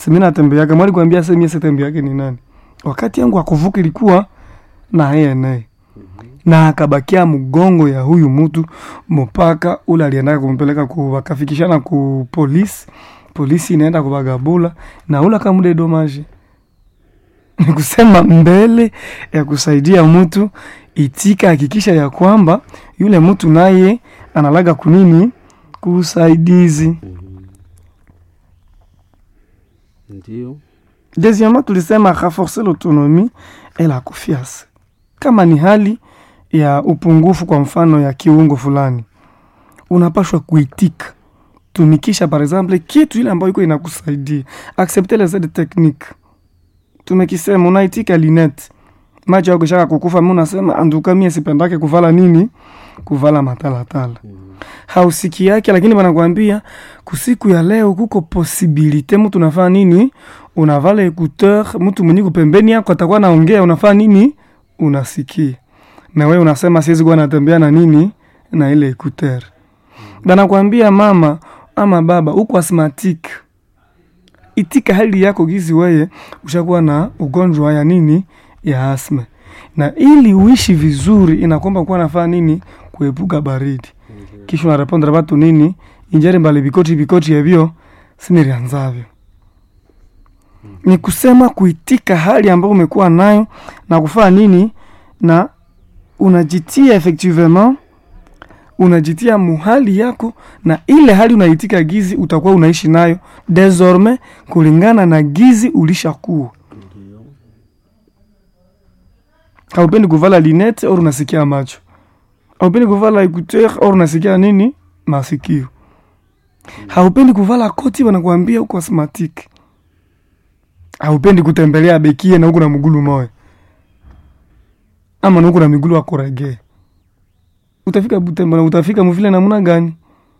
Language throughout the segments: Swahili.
Simi natembeaka mwali kwambia semi sitembe yake ni nani? Wakati yangu akuvuka ilikuwa na yeye naye na akabakia mgongo ya huyu mtu mpaka ule aliendaka kumpeleka ku wakafikishana ku polisi, polisi inaenda kubagabula na ule akamude domaje. Ni kusema mbele ya kusaidia mtu itika, hakikisha ya kwamba yule mtu naye analaga kunini kusaidizi. Ndio. Deuxièmement, tulisema renforcer l'autonomie et la confiance. Kama ni hali ya upungufu, kwa mfano ya kiungo fulani, unapashwa kuitika, tumikisha par exemple kitu ile ambayo iko inakusaidia, accepter les aides techniques. Tumekisema unaitika linete, macho yako shaka kukufa, mimi unasema anduka, mie sipendake kuvala nini, kuvala matalatala hausiki yake, lakini wanakwambia kusiku ya leo kuko posibilite mtu unafaa nini, unavala ekuteur, mtu mwenye kupembeni yako atakuwa naongea, unafaa nini, unasikia na wewe unasema siwezi kuwa natembea na nini na ile ekuteur. Banakwambia mama ama baba, uko asthmatic, itika hali yako gizi, weye ushakuwa na ugonjwa ya nini ya asma, na ili uishi vizuri inakomba kuwa nafaa nini, kuepuka baridi kisha unarepondera batu nini injeri mbali bikoti bikoti evyo sinirianzavyo ni kusema kuitika hali ambayo umekuwa nayo na kufaa nini na unajitia effectivement unajitia muhali yako na ile hali unaitika gizi utakuwa unaishi nayo desormais kulingana na gizi ulishakuwa Ndio. haupendi kuvala linete or unasikia macho haupendi kuvala écouteur or unasikia nini masikio haupendi kuvala koti wanakuambia uko asthmatic haupendi kutembelea bekie na huku na mgulu moya ama na huku na migulu akorege utafika butembo na utafika muvile namuna gani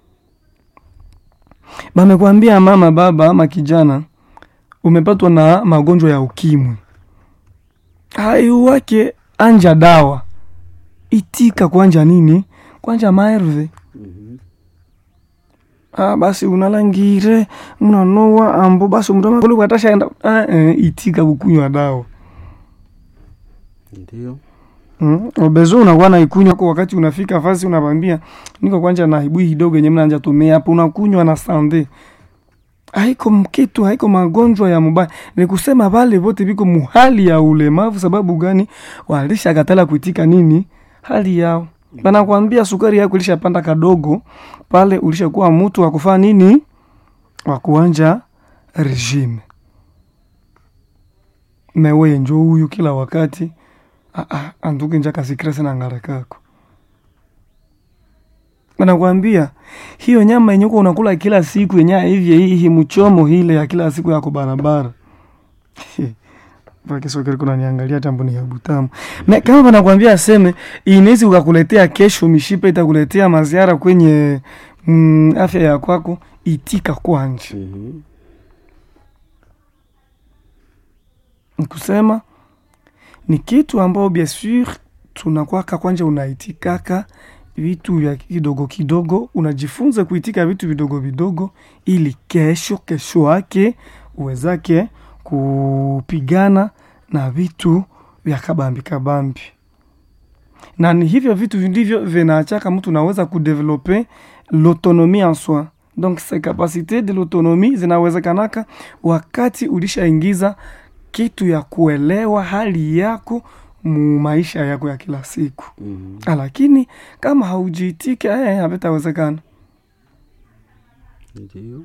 bamekwambia mama baba ama kijana umepatwa na magonjwa ya ukimwi hayo wake anja dawa itika kwanja nini kwanja maerve Mhm. ah, basi unalangire unanoa ambo basi mtamakolikwatashenda ah, eh, itika kukunywa dawa Ndio. Mm, obezo unakuwa na ikunywa kwa wakati unafika fasi unavambia niko kwanja na hibui kidogo yenye mnanja tumia hapo unakunywa na sande haiko mkitu haiko magonjwa ya mubaya ni kusema vale vote viko muhali ya ulemavu sababu gani walisha katala kuitika nini hali yao banakwambia sukari yako ilishapanda kadogo pale ulishakuwa mtu wa kufaa nini wa kuanja regime meweye njo huyu kila wakati Ah, ah, anduke nja kasikrese na ngare kako nakwambia hiyo nyama yenye uko unakula kila siku yenye hivyo hii mchomo hile ya kila siku yako barabara pakisokeri kuna niangalia tambo ni ya butamu Me, kama wanakwambia aseme inawezi ukakuletea kesho mishipa itakuletea maziara kwenye mm, afya ya kwako itika kwanje Mhm. nikusema ni kitu ambao bien sur tunakwaka kwanja unaitikaka vitu vya kidogo kidogo, unajifunza kuitika vitu vidogo vidogo, ili kesho kesho yake uwezake kupigana na vitu vya kabambi kabambi, na ni hivyo vitu ndivyo vinaachaka mtu unaweza kudevelope l'autonomie en soi. Donc ces capacités de l'autonomie zinawezekanaka wakati ulishaingiza kitu ya kuelewa hali yako mu maisha yako ya kila siku. Mhm. Ah, lakini kama haujiitike eh, havitawezekana. Ndio.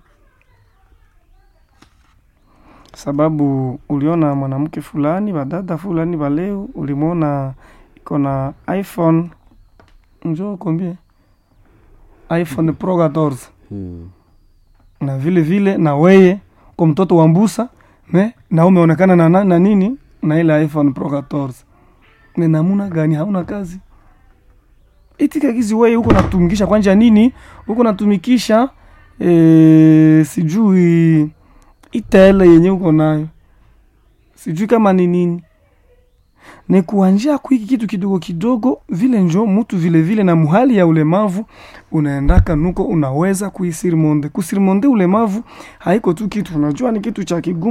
Sababu uliona mwanamke fulani, badada fulani baleo, ulimwona iko na iPhone, njoo kombie iPhone Pro 14 Mhm. na vile vile na weye kwa mtoto wa mbusa me na umeonekana na, na, na nini na ile iPhone Pro 14 me namuna gani? Hauna kazi itika kizi weye huko natumikisha kwanja nini huko natumikisha e, sijui itele yenye uko nayo sijui kama ni nini ni kuanjia kuiki kitu kidogo kidogo vile njo mtu vile vile na muhali ya ulemavu unaendaka nuko unaweza kuisirimonde kusirimonde ulemavu haiko tu kitu unajua ni kitu cha kigumu